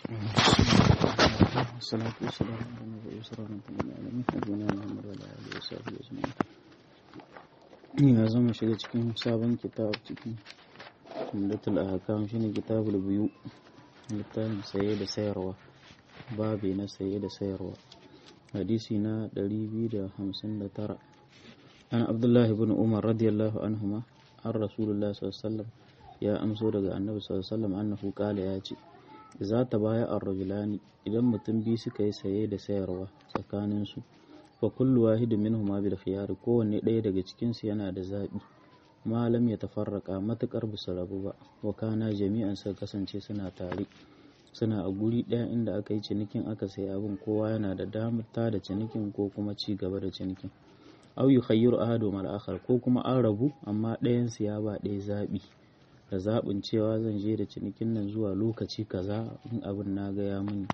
والصلاة والسلام على المبعوث رحمة للعالمين نبينا محمد وعلى آله وصحبه أجمعين ya zama shiga cikin sabon kitab cikin umdatul ahkam shine kitabul biyu littafin saye da sayarwa babi na saye da sayarwa hadisi na 259 an abdullahi ibn umar radiyallahu anhuma an rasulullah sallallahu alaihi wasallam ya amso daga annabi sallallahu alaihi wasallam annahu qala ya ce za ta baya ar-rajulani idan mutum biyu suka yi saye da sayarwa tsakanin su fa kullu wahidin minhuma bil khiyar kowanne ɗaya daga cikin su yana da zabi malam ya tafarraka matukar bisa rabu ba wa kana jami'an sa kasance suna tare suna a guri ɗaya inda aka yi cinikin aka sai abin kowa yana da damar ta da cinikin ko kuma ci gaba da cinikin au yukhayyiru ahadu mal akhar ko kuma an rabu amma ɗayan su ya ba ɗaya zabi da zaɓin cewa zan je da cinikin nan zuwa lokaci kaza in abin na ga ya muni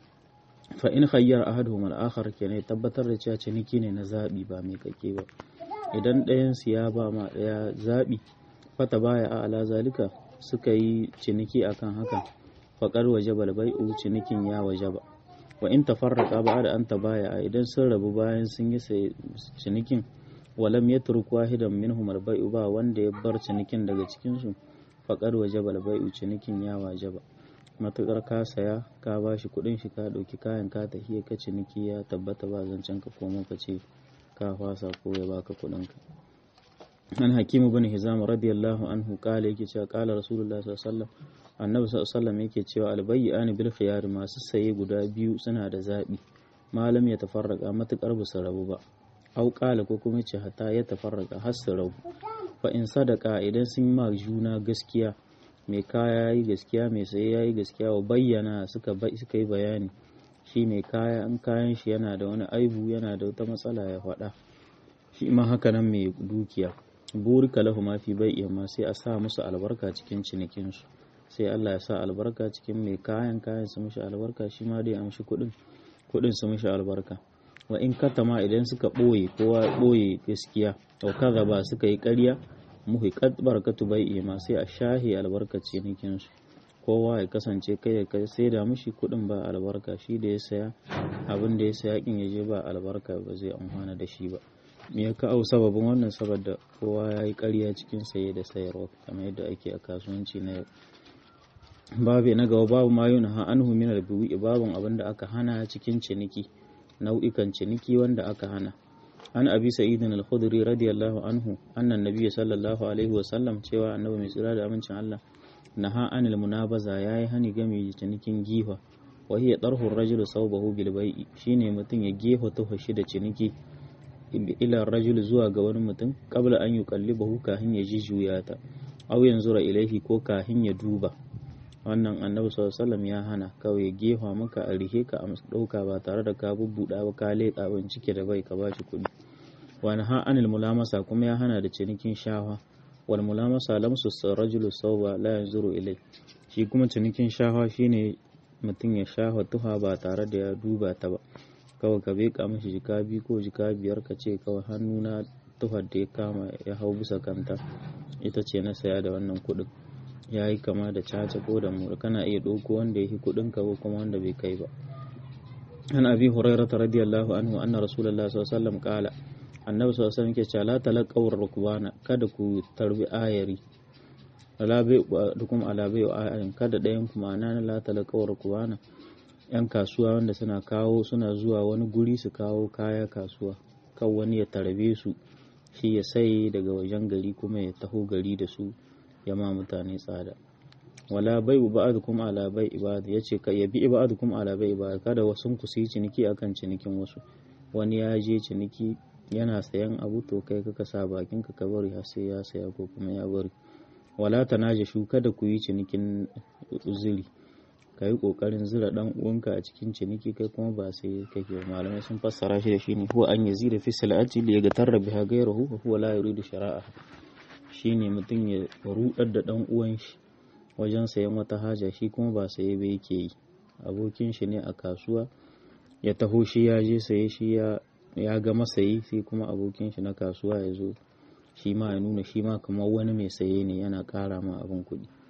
fa in khayyar ahaduhum al-akhar kenan tabbatar da cewa ciniki ne na zabi ba mai kake ba idan ɗayan su ya ba ma ɗaya zabi fata baya a ala zalika suka yi ciniki akan hakan faƙar waje balbai'u cinikin ya waje ba wa in tafarraqa ba da an tabaya idan sun rabu bayan sun yi cinikin walam yatruk wahidan minhum albai'u ba wanda ya bar cinikin daga cikin su faƙar waje balbai'u cinikin ya waje ba matuƙar ka saya ka ba shi kuɗin shi ka ɗauki kayan ka tafiya ka ciniki ya tabbata ba zancen ka komo ka ce ka fasa ko ya baka kuɗin ka an hakimu bin hizam radiyallahu anhu kala yake cewa kala rasulullah sallallahu alaihi wasallam annabi sallallahu alaihi wasallam yake cewa albayyani bil khiyar masu saye guda biyu suna da zabi malam ya tafarraka matuƙar ba su rabu ba au kala ko kuma ce hata ya tafarraka har su rabu fa in sadaka idan sun ma juna gaskiya mai kaya yayi gaskiya mai saye yayi gaskiya wa bayyana suka suka yi bayani shi mai kaya in kayan shi yana da wani aibu yana da wata matsala ya faɗa shi ma haka nan mai dukiya burika lahu ma fi bai ma sai a sa musu albarka cikin cinikin su sai Allah ya sa albarka cikin mai kayan kayan su mishi albarka shi ma dai amshi kuɗin kuɗin su mishi albarka wa in katama idan suka ɓoye kowa ɓoye gaskiya wa kaza ba suka yi ƙarya muhiqat barakatu bai'i ma sai a shahi albarkaci nikin su kowa ya kasance kai ya kai sai da mishi kuɗin ba albarka shi da ya saya abin da ya saya kin ya je ba albarka ba zai amfana da shi ba me ya kawo sababin wannan saboda kowa ya yi ƙarya cikin saye da sayarwa kamar yadda ake a kasuwanci na yau babu na gaba babu ma yuna ha anhu min al babun abin da aka hana cikin ciniki nau'ikan ciniki wanda aka hana an abi sa'idin al-khudri radiyallahu anhu annan nabiy sallallahu alaihi wa sallam cewa annabi mai tsira da amincin Allah naha anil munabaza yayi hani game da cinikin gifa wa hiya tarhu ar-rajulu sawbahu bil bai'i shine mutum ya gefa tufa shi da ciniki ila rajul zuwa ga wani mutum qabla an yuqallibahu kahin ya ji juyata aw yanzura ilaihi ko kahin ya duba wannan annabi sallallahu ya hana kawai gefa maka a rihe ka a ɗauka ba tare da ka bubbuɗa ba ka leƙa ban cike da bai ka bashi kuɗi wani ha anil mulamasa kuma ya hana da cinikin shawa wal mulamasa lamsu rajulu sauba la yanzuru ilai shi kuma cinikin shawa shine mutum ya shawa tuha ba tare da ya duba ta ba kawai ka beka mashi jika biyu ko jika biyar ka ce kawai hannuna tuhar da ya kama ya hau bisa kanta ita ce na saya da wannan kuɗin ya yi kama da caca ko da mura kana iya ɗauko wanda ya fi kuɗin ka ko kuma wanda bai kai ba an abi hurairata radiyallahu anhu anna rasulullahi sallallahu alaihi wasallam qala annabi sallallahu alaihi wasallam ke cewa la talaqaw rukbana kada ku tarbi ayari ala bai dukum ala bai ayarin kada ɗayan ku ma'ana la talaqaw rukbana yan kasuwa wanda suna kawo suna zuwa wani guri su kawo kaya kasuwa kan wani ya tarbe su shi ya sai daga wajen gari kuma ya taho gari da su ya ma mutane tsada wala bai ba'dukum ala bai ibad yace ka yabi ba'dukum ala bai ibad kada wasun ku su yi ciniki akan cinikin wasu wani ya je ciniki yana sayan abu to kai ka sa bakin ka bari har sai ya saya ko kuma ya bari wala tanajashu kada ku yi cinikin uzuri ka yi kokarin zira dan uwanka a cikin ciniki kai kuma ba sai kake malamai sun fassara shi da shi ne huwa an yazida fi salati li yagatarra biha ghayruhu huwa la yuridu shara'a shine mutum ya rudar da dan uwan shi wajen sayan wata haja shi kuma ba saye ba yake yi abokin shi ne a kasuwa ya taho shi ya je saye shi ya ya ga masayi sai kuma abokin shi na kasuwa ya zo shi ma ya nuna shi ma kamar wani mai saye ne yana ƙara ma abin kuɗi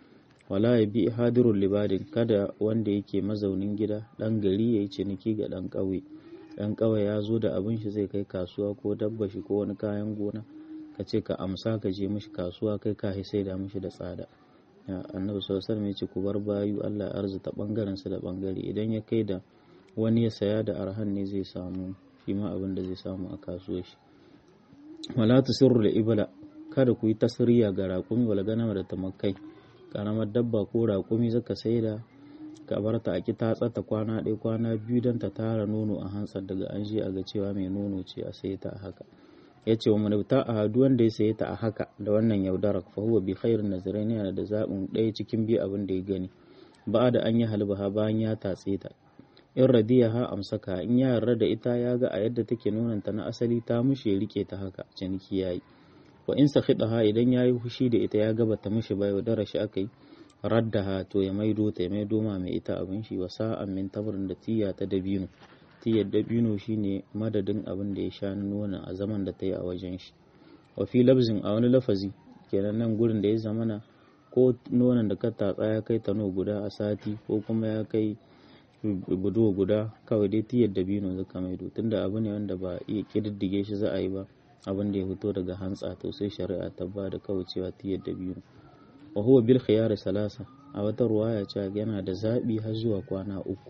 wala ya bi hadirul libadin kada wanda yake mazaunin gida dan gari ya yi ciniki ga dan ƙauye dan ƙauye ya zo da abin shi zai kai kasuwa ko dabba shi ko wani kayan gona ka ce ka amsa ka je mishi kasuwa kai ka sai da mishi da tsada annabi sallallahu alaihi ya ce ku bar bayu Allah ya arzuta bangaren su da bangare idan ya kai da wani ya saya da arhan ne zai samu shi ma abin da zai samu a kasuwar shi wala tusirru da ibla kada ku yi tasiriya ga raƙumi wala ganama da tamakai karamar dabba ko raƙumi zaka saida ka bar ta a ki ta tsata kwana ɗaya kwana biyu don ta tara nono a hantsar daga an je a ga cewa mai nono ce a saye ta a haka ya ce wa manauta a hadu wanda ya saye ta a haka da wannan yaudarar fa huwa bi khairin nazarin yana da zaɓin ɗaya cikin biyu abin da ya gani ba da an yi halbaha bayan ya tatse ta in radiyaha amsaka in ya yarda da ita ya ga a yadda take nonanta na asali ta mushe rike ta haka ciniki yayi wa in sakhidaha idan yayi fushi da ita ya gaba ta mishi bai wadara shi akai raddaha to ya maido ta ya maido ma mai ita abin shi wa sa'an min tabrin da tiya ta dabino tiyar dabino shine madadin abin da ya sha nonon a zaman da ta yi a wajen shi wa fi labzin a wani lafazi kenan nan gurin da ya zamana ko nonon da ka tatsa ya kai tano guda a sati ko kuma ya kai budo guda kawai dai tiyar dabino zaka maido tunda abu ne wanda ba iya kididdige shi za a yi ba abin da ya fito daga hantsa to sai shari'a ta ba da kawai cewa tiyar dabino wa huwa bil khiyar salasa a wata ruwaya cewa yana da zabi har zuwa kwana uku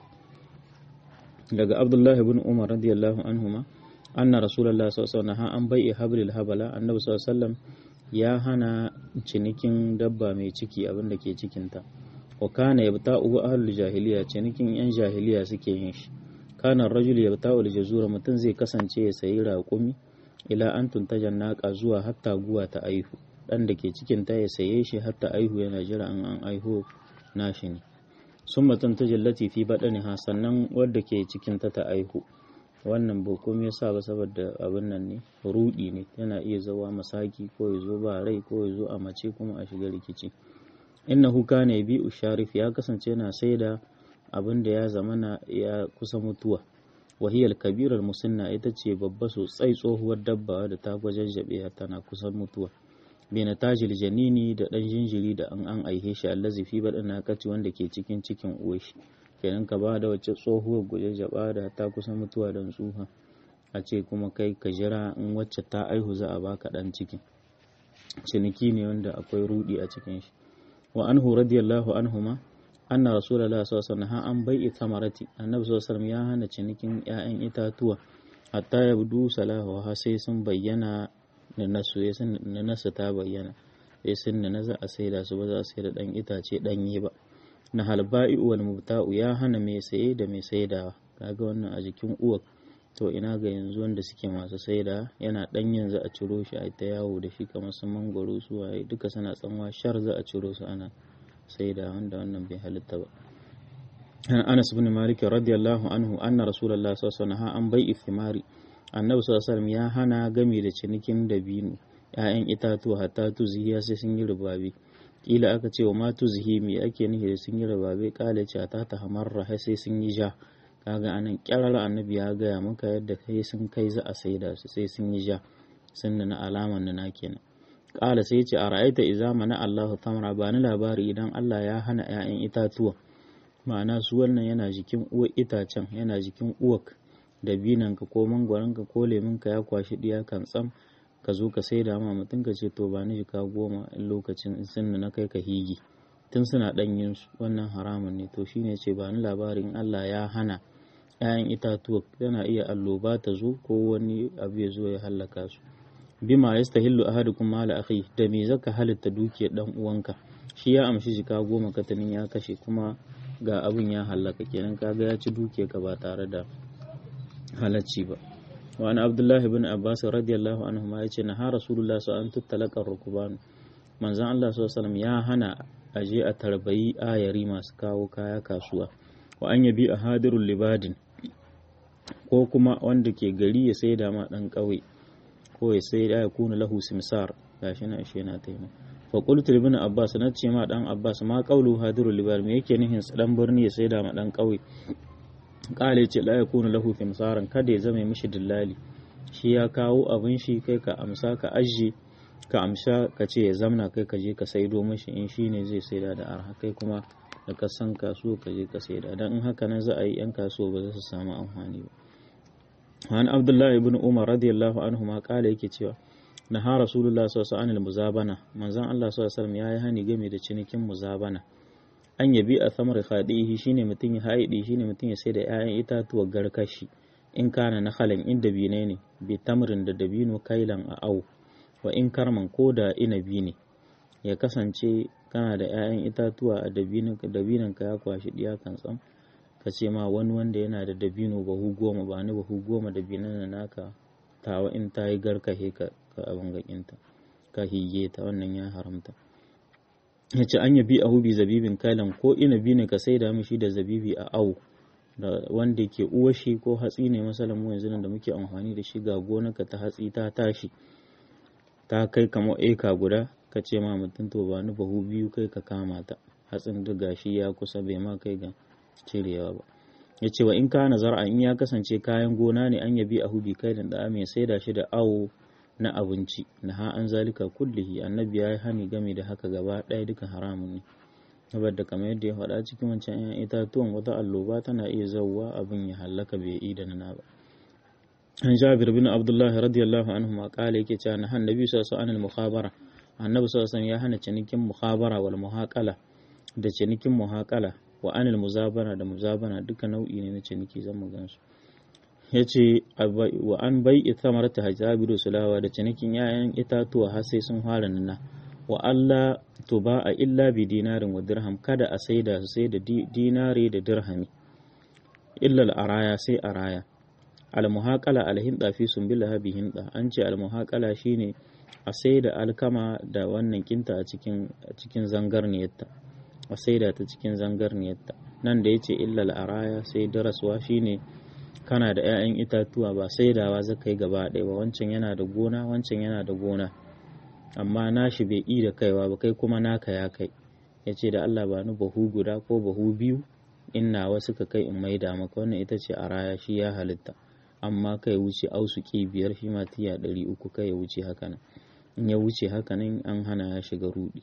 daga abdullahi ibn umar radiyallahu anhuma anna rasulullahi sallallahu alaihi wasallam an bai'i hablil habala annabi sallallahu alaihi wasallam ya hana cinikin dabba mai ciki abin da ke cikinta wa kana yabta'u ahlul jahiliya cinikin yan jahiliya suke yin shi kana rajul yabta'u al-jazura mutum zai kasance ya sayi raƙumi ila an tuntajan naqa zuwa hatta guwa ta aihu dan da ke cikin ta ya saye shi hatta aihu yana jira an an aihu nashi ne summa tuntajallati fi badaniha sannan wadda ke cikin ta ta aihu wannan ba komai yasa ba saboda abin nan ne rudi ne yana iya zawa masaki ko ya zo ba rai ko ya zo a mace kuma a shiga rikici innahu kana yabi'u sharif ya kasance yana saida abin da ya zamana ya kusa mutuwa wahiyar kabirar musinna ita ce babba sosai tsohuwar dabba da ta gwajajjabe tana kusan mutuwa bena tajil janini da dan jinjiri da an an aihe shi allazi fi badana kaci wanda ke cikin cikin uwashi kenan ka ba da wacce tsohuwar gwajajjaba da ta kusa mutuwa don tsuha a ce kuma kai ka jira in wacce ta aihu za a baka dan cikin ciniki ne wanda akwai rudi a cikin shi wa anhu radiyallahu anhuma anna rasulullahi sallallahu alaihi wasallam an bai'i tamarati annabi sallallahu alaihi ya hana cinikin ƴaƴan itatuwa hatta yabdu salahu ha sai sun bayyana da nasu ya sun na nasu ta bayyana sai sun na za a saida su ba za a saida dan itace danye ba na halba'i wal mubta'u ya hana mai saye da mai saidawa kaga wannan a jikin uwar to ina ga yanzu wanda suke masu saida yana dan yanzu a ciro shi a ta yawo da shi kamar su mangwaro su waye duka suna tsanwa shar za a ciro su ana saida wanda wannan bai halitta ba Anas ibn Malik radiyallahu anhu anna Rasulullah sallallahu alaihi wasallam an bai'i thimari Annabi sallallahu alaihi wasallam ya hana gami da cinikin dabino ‘ya'yan itatuwa hatta tuzihiya sai sun yi rubabe kila aka ce wa ma tuzihi me ake nufi da sun yi rubabe kala ce ta ta hamarra sai sun yi ja kaga anan kyarar annabi ya gaya maka yadda kai sun kai za a saida su sai sun yi ja sun na alaman na kenan kala sai ce a ra'aita iza mana Allahu tamra ba ni labari idan Allah ya hana 'ya'yan itatuwa ma'ana su wannan yana jikin uwar itacen yana jikin uwak da binanka ko mangwaronka ko leminka ya kwashi diya kan tsam ka zo ka saida ma mutum ka ce to ba ni jika goma in lokacin sun na kai ka higi tun suna ɗanyen su wannan haramun ne to shine ce ba ni labarin Allah ya hana 'ya'yan itatuwa yana iya alloba ta zo ko wani abu ya zo ya hallaka su bima yastahillu ahadukum mala akhi da me zaka halitta dukiyar dan uwanka shi ya amshi jika goma katanin ya kashe kuma ga abin ya hallaka kenan kaga ya ci dukiyar ka ba tare da halacci ba wa an abdullah ibn abbas radiyallahu anhu ma yace na ha rasulullah sa an tuttalaka rukuban manzon Allah sallallahu alaihi ya hana aje a tarbayi ayari masu kawo kaya kasuwa wa an yabi a hadirul libadin ko kuma wanda ke gari ya saida ma dan kauye ko ya sai da ya kuna lahu simsar gashi na ishe na taima fa qultu ibn abbas na ce ma dan abbas ma qawlu hadirul libar me yake nihin dan birni ya sai da ma dan kauye kale ce la yakunu lahu simsaran kada ya zama mishi dillali shi ya kawo abin shi kai ka amsa ka ajje ka amsha ka ce ya zamna kai ka je ka saido mashi in shi ne zai saida da arha kai kuma da ka san kasuwa ka je ka saida don in haka nan za a yi yan kasuwa ba za su samu amfani ba wani abdullahi ibn umar radiyallahu anhu ma kala yake cewa na ha rasulullah sallallahu alaihi muzabana manzon Allah sallallahu alaihi ya yi hani game da cinikin muzabana an yabi a samar khadihi shine mutum ya haidi shine mutum ya sai da 'ya'yan itatuwa garkashi in kana na halin in dabine ne bi tamrin da dabino kailan a au wa in karman ko da inabi ne ya kasance kana da 'ya'yan itatuwa a dabinan ka ya kwashi diya kan tsam ka ce ma wani wanda yana da dabino bahu goma ba ni bahu goma dabinan na naka tawa in ta yi garkahe ka abin gakinta ka hige ta wannan ya haramta ya ce an yabi a hubi zabibin kailan ko inabi ne ka saida mishi da zabibi a au da wanda ke uwashi ko hatsi ne masalan mu yanzu da muke amfani da shi ga gonarka ta hatsi ta tashi ta kai kamar eka guda ka ce ma mutum to ba ni bahu biyu kai ka kama ta hatsin duk gashi ya kusa bai ma kai ga cirewa ba ya ce wa in ka nazar in ya kasance kayan gona ne an yabi a hubi kai da mai saida shi da awo na abinci na ha an zalika kullihi annabi ya yi hani game da haka gaba ɗaya duka haramun ne saboda kamar yadda ya faɗa cikin wancan 'yan itatuwan wata alloba tana iya zauwa abin ya hallaka bai yi da nana ba an jabir bin abdullah radiyallahu anhu ma kala yake cewa na annabi sallallahu alaihi mukhabara annabi sallallahu ya hana cinikin mukhabara wal muhaqala da cinikin muhaqala wa anil muzabana da muzabana duka nau'i ne na ciniki zan mu gansu yace wa an bai ithamarata hajabiru sulawa da cinikin 'ya'yan itatuwa har sai sun fara nuna wa Allah to ba a illa bi dinarin wa dirham kada a saida su sai da dinari da dirhami illa araya sai araya almuhaqala alhinda fi sumbilaha bi hinda an ce almuhaqala shine a saida alkama da wannan kinta a cikin cikin zangarniyarta a saida ta cikin zangarniyarta nan da yace illa araya sai daraswa shine kana da 'ya'yan itatuwa ba saidawa zaka yi gaba ɗaya ba wancan yana da gona wancan yana da gona amma nashi bai yi da kaiwa ba kai kuma naka ya kai ya ce da Allah ba ni bahu guda ko bahu biyu in nawa suka kai in maida maka wannan ita ce a raya shi ya halitta amma kai wuce ausuki biyar shi ma tiya ɗari uku kai ya wuce haka nan in ya wuce haka nan an hana ya shiga rudi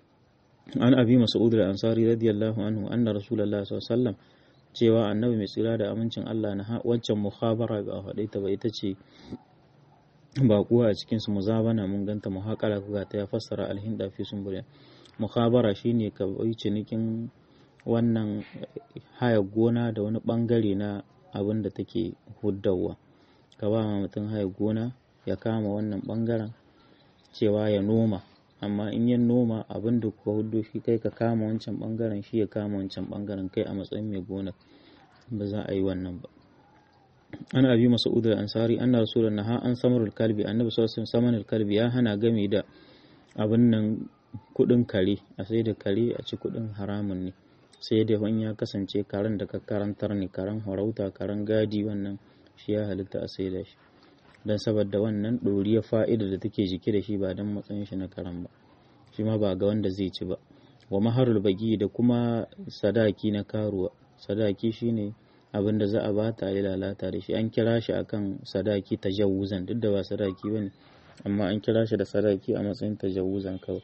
an abi mas'ud al-ansari radiyallahu anhu anna rasulullah sallallahu alaihi wasallam cewa annabi mai tsira da amincin Allah na wancan mukhabara ba a faɗe ta ba ita ce baƙuwa a cikin su muzabana mun ganta muhaqala kuga ta ya fassara alhinda fi sumburiya mukhabara shine ka bai cinikin wannan haya gona da wani bangare na abin da take huddawa ka ba mutum haya gona ya kama wannan bangaren cewa ya noma amma in ya noma abin da kuka huddo shi kai ka kama wancan bangaren shi ya kama wancan bangaren kai a matsayin mai gona ba za a yi wannan ba an abi mas'ud al-ansari anna rasulun naha an samarul kalbi annabi sallallahu alaihi wasallam kalbi ya hana game da abin nan kudin kare a sai da kare a ci kudin haramun ne sai da wani ya kasance karen da ka karantar ne karen harauta karen gadi wannan shi ya halitta a sai da shi don saboda wannan ɗoriyar fa'ida da take jiki da shi ba don matsayin shi na karen ba shi ma ba ga wanda zai ci ba wa maharul bagi da kuma sadaki na karuwa sadaki shine abin da za a ba ta yi lalata da shi an kira shi akan sadaki tajawuzan duk da ba sadaki bane amma an kira shi da sadaki a matsayin tajawuzan kawai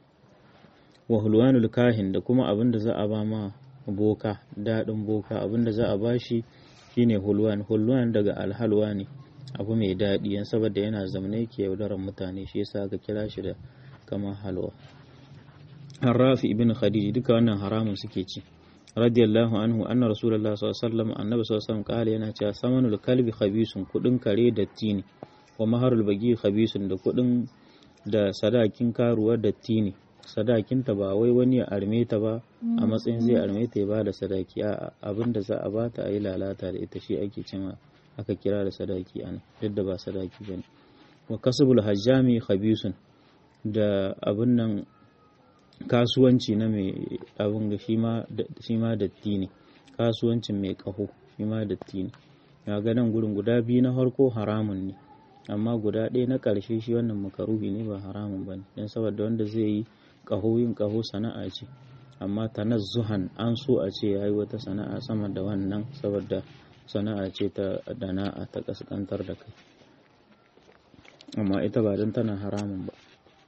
wa hulwanul kahin da kuma abin da za a ba ma boka daɗin boka abin da za a ba shi shine hulwan hulwan daga alhalwa ne abu mai daɗi yan saboda yana zamne ke yaudarar mutane shi yasa aka kira shi da kamar halwa Rafi ibn Khadij duka wannan haramun suke ci radiyallahu anhu anna rasulullah sallallahu alaihi wasallam annabi sallallahu alaihi wasallam kale yana cewa samanul kalbi khabisun kudin kare datti ne wa maharul bagi khabisun da kudin da sadakin karuwa datti ne sadakinta ba wai wani ya arme ta ba a matsayin zai arme ta ya ba da sadaki a abin da za a bata a yi lalata da ita shi ake cima aka kira da sadaki ana duk da ba sadaki bane wa kasbul hajjami khabisun da abin nan kasuwanci na mai abin ga shi ma datti ne kasuwancin mai kaho shi ma datti ne ya ga nan gurin guda biyu na farko haramun ne amma guda ɗaya na ƙarshe shi wannan makaruhi ne ba haramun ba ne don saboda wanda zai yi ƙaho yin ƙaho sana'a ce amma tanazzuhan an so a ce ya yi wata sana'a sama da wannan saboda sana'a ce ta dana'a ta ƙasƙantar da kai amma ita ba don tana haramun ba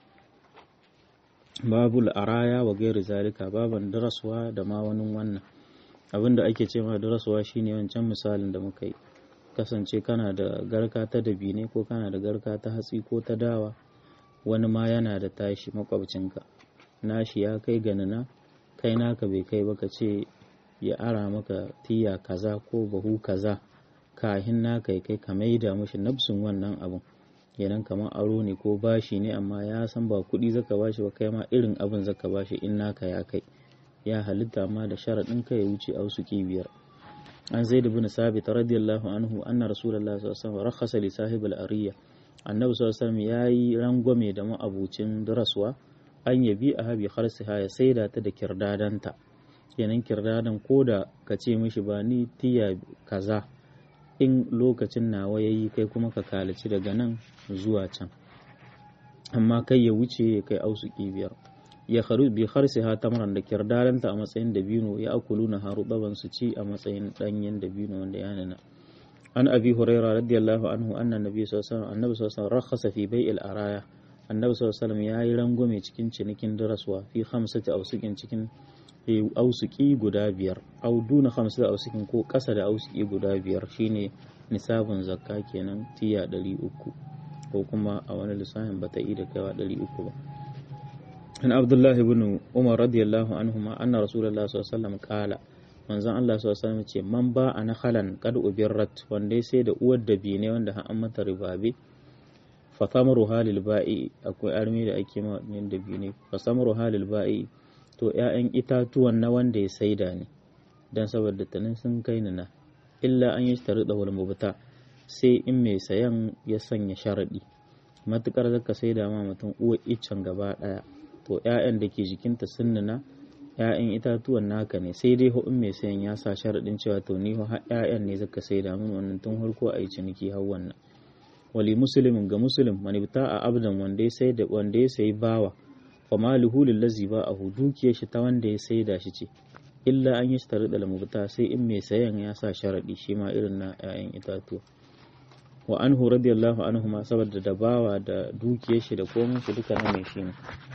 babul araya wa gairi zalika baban daraswa da ma wani wannan abinda ake ce ma daraswa shine wancan misalin da muka yi kasance kana da garka ta dabine ko kana da garka ta hatsi ko ta dawa wani ma yana da tashi makwabcinka nashi ya kai ganina kai naka bai kai ba ka ce ya ara maka tiya kaza ko bahu kaza kahin naka ya kai ka maida mashi nafsin wannan abun kenan kamar aro ne ko bashi ne amma ya san ba kuɗi zaka bashi ba kai ma irin abin zaka bashi in naka ya kai ya halitta ma da sharaɗin ka ya wuce a wasu biyar an zaid ibn sabit radiyallahu anhu anna rasulullah sallallahu alaihi wasallam rakhasa li sahib al-ariya annabi sallallahu alaihi wasallam yayi rangwame da ma'abucin daraswa an yabi a habi harsiha ya saida ta da kirdadanta kenan kirdadan koda ka ce mishi ba ni tiya kaza in lokacin nawa yayi kai kuma ka kalaci daga nan zuwa can amma kai ya wuce ya kai ausuki biyar ya kharu bi kharsiha tamran da kirdadanta a matsayin dabino ya akuluna harubaban su ci a matsayin danyen dabino wanda ya nana an abi huraira radiyallahu anhu anna nabi sallallahu alaihi wasallam annabi sallallahu alaihi wasallam rakhasa fi bai'il araya annabi sallallahu alaihi wasallam yayi rangwame cikin cinikin daraswa fi khamsati ausukin cikin ausuki guda biyar au duna khamsati ausukin ko kasa da ausuki guda biyar shine nisabin zakka kenan tiya 300 ko kuma a wani lissafin bata yi da kaiwa 300 ba an abdullah ibn umar radiyallahu anhuma anna rasulullah sallallahu alaihi wasallam qala manzon Allah sallallahu alaihi wasallam ce man ba ana halan kad ubirrat wanda sai da uwar da bi ne wanda an mata ribabe fa samaru halil ba'i akwai armi da ake ma da bi ne fa samaru halil ba'i to ƴaƴan itatuwan na wanda ya saida ne dan saboda tanin sun kai ni na illa an yi tare da wal mubta sai in mai sayan ya sanya sharadi matukar zaka saida ma mutum uwar iccen gaba daya to ƴaƴan da ke jikinta sun nuna ‘ya'yan itatuwan naka ne sai dai in mai sayan ya sa sharaɗin cewa to ni ha ‘ya'yan ne zaka sai da min wannan tun farko a yi ciniki har wannan wali muslimin ga muslim man ibta a abdan wanda ya sai da wanda ya sayi bawa fa maluhu lillazi ba a dukiyar shi ta wanda ya sai da shi ce illa an yi shi tare da lamubta sai in mai sayan ya sa sharaɗi shi ma irin na ‘ya'yan itatuwa wa anhu radiyallahu anhu ma saboda da bawa da dukiyar shi da komai shi duka na mai shi ne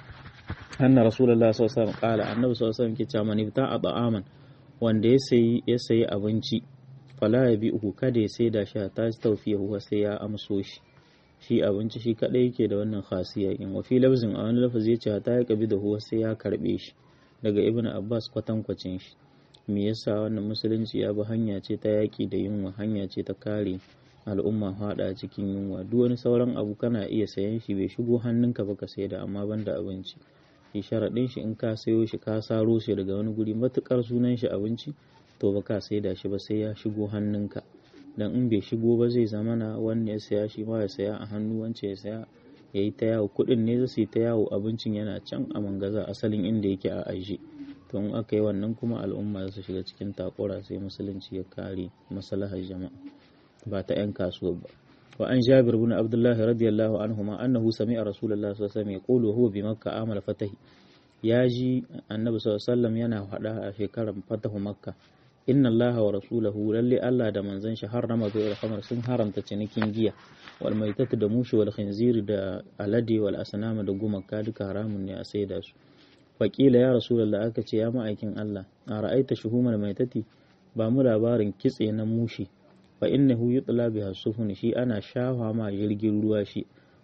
anna rasulullah sallallahu alaihi wasallam qala annabi sallallahu alaihi wasallam ke cewa man ibta'a ta'aman wanda ya sayi ya sayi abinci fala ya bi uku kada ya sai da shi ta tawfiya huwa sai ya amso shi shi abinci shi kadai yake da wannan khasiya in wa fi lafzin a wani lafazi ya ce ta ya kabi da huwa sai ya karbe shi daga ibnu abbas kwatankwacin shi me yasa wannan musulunci ya bi hanya ce ta yaki da yunwa hanya ce ta kare al'umma hada cikin yunwa duk wani sauran abu kana iya sayan shi bai shigo hannunka ba ka saida amma banda abinci shi sharaɗin shi in ka sayo shi ka saro shi daga wani guri matukar sunan shi abinci to ba ka saida shi ba sai ya shigo hannunka dan in bai shigo ba zai zama na wanda ya saya shi ma ya saya a hannu wance ya saya ya yi ta yawo kuɗin ne za su yi ta yawo abincin yana can a mangaza asalin inda yake a aje to in aka yi wannan kuma al'umma za su shiga cikin takura sai musulunci ya kare maslahar jama'a ba ta 'yan kasuwa ba wa an jabir bin abdullahi radiyallahu anhuma annahu sami'a rasulullah sallallahu alaihi wasallam yaqulu huwa bi makka amal fatahi ya ji annabi sallallahu alaihi wasallam yana faɗa a shekarar fatahu makka inna allaha wa rasulahu lalle allah da manzon shi harrama bai khamar sun haramta cinikin giya wal maitatu da mushi wal khinzir da alade wal asnama da gumaka duka haramun ne a saida su faƙila ya rasulullah aka ce ya ma'aikin allah a ra'aita shuhumar maitati ba mu labarin kitse na mushi fa innahu yutla biha sufun shi ana shafa ma jirgin ruwa shi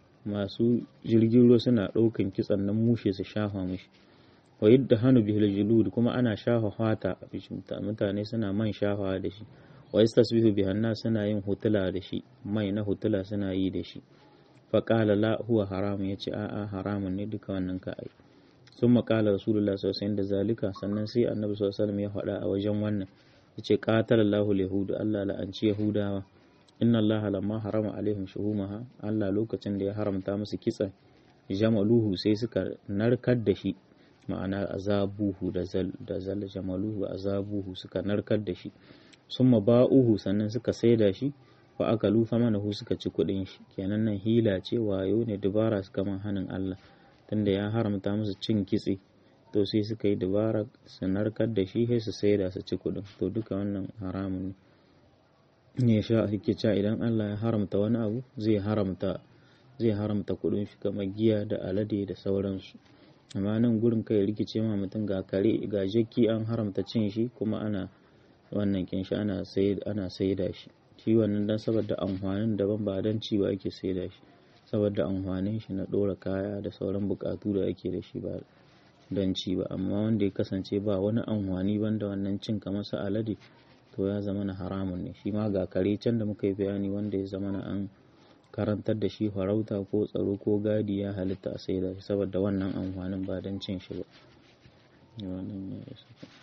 masu jirgin ruwa suna ɗaukan kitsan nan mushe su shafa mishi wa yadda hannu bihil julud kuma ana shafa fata mutane suna man shafawa da shi wa yastasbihu bihanna suna yin hutula da shi mai na hutula suna yi da shi fa qala la huwa haramun yace a'a haramun ne duka wannan ka ai sun maƙala rasulullah sallallahu alaihi wasallam da zalika sannan sai annabi sallallahu alaihi wasallam ya faɗa a wajen wannan yace qatalallahu yahudu Allah la'anci yahudawa inna Allah lamma harama alaihim shuhumaha Allah lokacin da ya haramta musu kitsa jamaluhu sai suka narkar da shi ma'ana azabuhu da zal da zal jamaluhu azabuhu suka narkar da shi summa ba'uhu sannan suka saida shi fa aka lufa mana hu suka ci kuɗin shi kenan nan hila ce wayo ne dubara suka man hanin Allah tunda ya haramta musu cin kitse to sai suka yi dabara su narkar da shi sai su saida su ci kuɗin to duka wannan haramun ne ne sha ake cewa idan Allah ya haramta wani abu zai haramta zai haramta kuɗin shi kamar giya da alade da sauransu amma nan gurin kai rikice ma mutum ga kare ga jakki an haramta cin shi kuma ana wannan kin shi ana sai ana saida shi shi wannan dan saboda amfanin daban ba dan ci ba ake saida shi saboda amfanin shi na dora kaya da sauran bukatu da ake da shi ba don ci ba amma wanda ya kasance ba wani amfani banda wannan cin kamar su alade to ya zama na haramun ne shi ma ga kare can da muka yi bayani wanda ya zama na an karantar da shi farauta ko tsaro ko gadi ya halitta a saida shi saboda wannan amfanin ba don cin shi ba